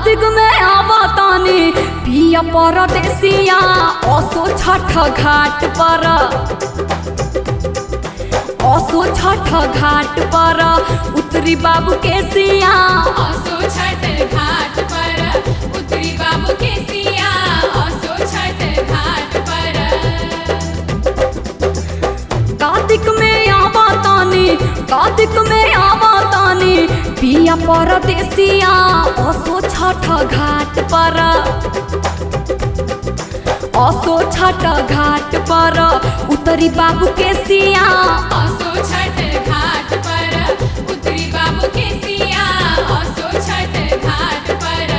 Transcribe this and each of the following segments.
कार्तिक में आवतानी पिया परदेसिया असो छठ घाट पर असो छठ घाट पर उतरी बाबू के सिया असो छठ घाट पर उतरी बाबू के सिया असो छठ घाट पर कार्तिक में आवतानी कार्तिक में आवतानी पिया परदेसिया असो छठ घाट पर असो छठ घाट पर उतरी बाबू के सिया असो छठ घाट पर उतरी बाबू के सिया असो छठ घाट पर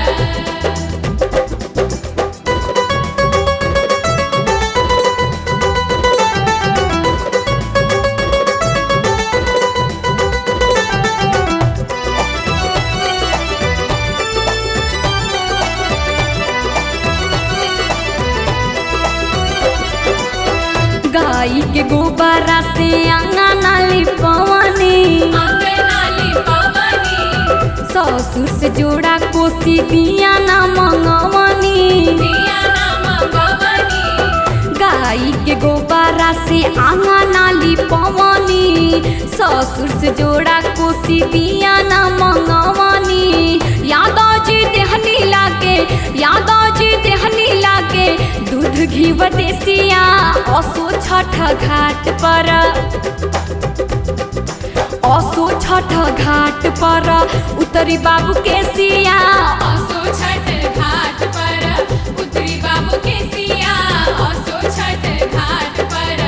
गाई के गोबरा से अंगना लिपवनी अंगनाली पवनी ससुर से जोड़ा कोसी दिया ना मंगवनी दिया नाम गवनी गाई के गोबरा से अंगना लिपवनी ससुर से जोड़ा कोसी दिया ना मंगवनी यादव जी देहनी लागे यादव जी देहनी लागे दूध घी देसिया असो छठ घाट पर असो छठ घाट पर उतरी बाबू के सिया असो छठ घाट पर उतरी बाबू के सिया असो छठ घाट पर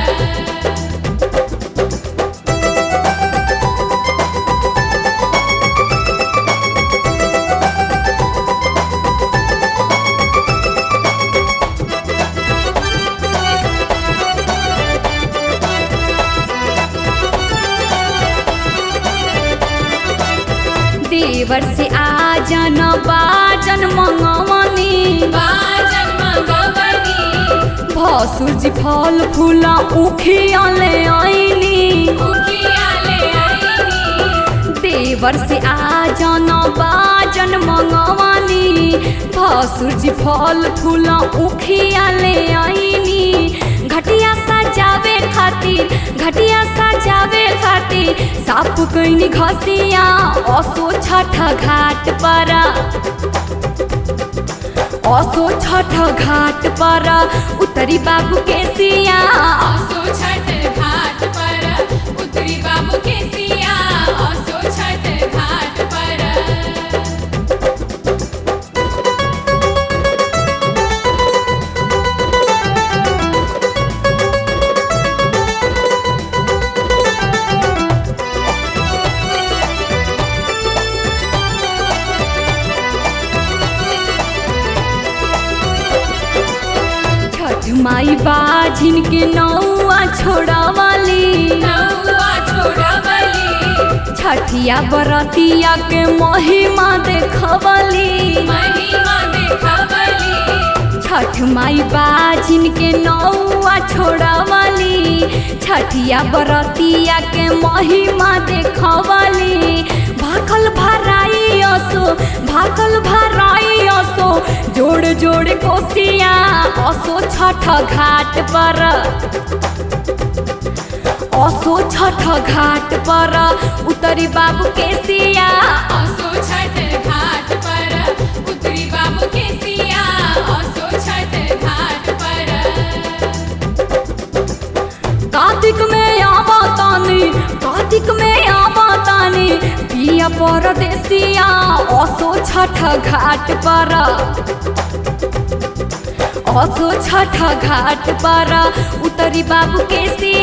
देवर से आजन बाजन मंगवनी बाजन मगवनी भसुर जी फल फूल उखिया ले आईनी उखिया ले आईनी देवर से आजन बाजन मंगवनी भसुर जी फल फूल उखिया ले आईनी घटिया सजावे खातिर घटिया सजावे खातिर साफ कैनी घसिया असो छठ घाट पर असो छठ घाट पर उतरी बाबू के सिया असो छठ घाट पर उतरी बाबू के सिया असो छठ घाट पर छठ माई बाझिन के नौआ छोड़ावाली नौआ छोड़वली छठिया बरतिया के महिमा देखवली महिमा देखवली छठ माई बाझिन के नौआ छोड़ावाली छठिया बरतिया के महिमा देखवली भाखल भराई असो भाखल भराई असो जोड़ जोड़ कोसिया असो छठ घाट पर असो छठ घाट पर उतरी बाबू के सिया असो छठ घाट पर उतरी बाबू के सिया असो छठ घाट पर कार्तिक में आवतानी कार्तिक में आवतानी पिया परदेसिया असो छठ घाट पर असो छठ घाट पर उतरी बाबू के सिया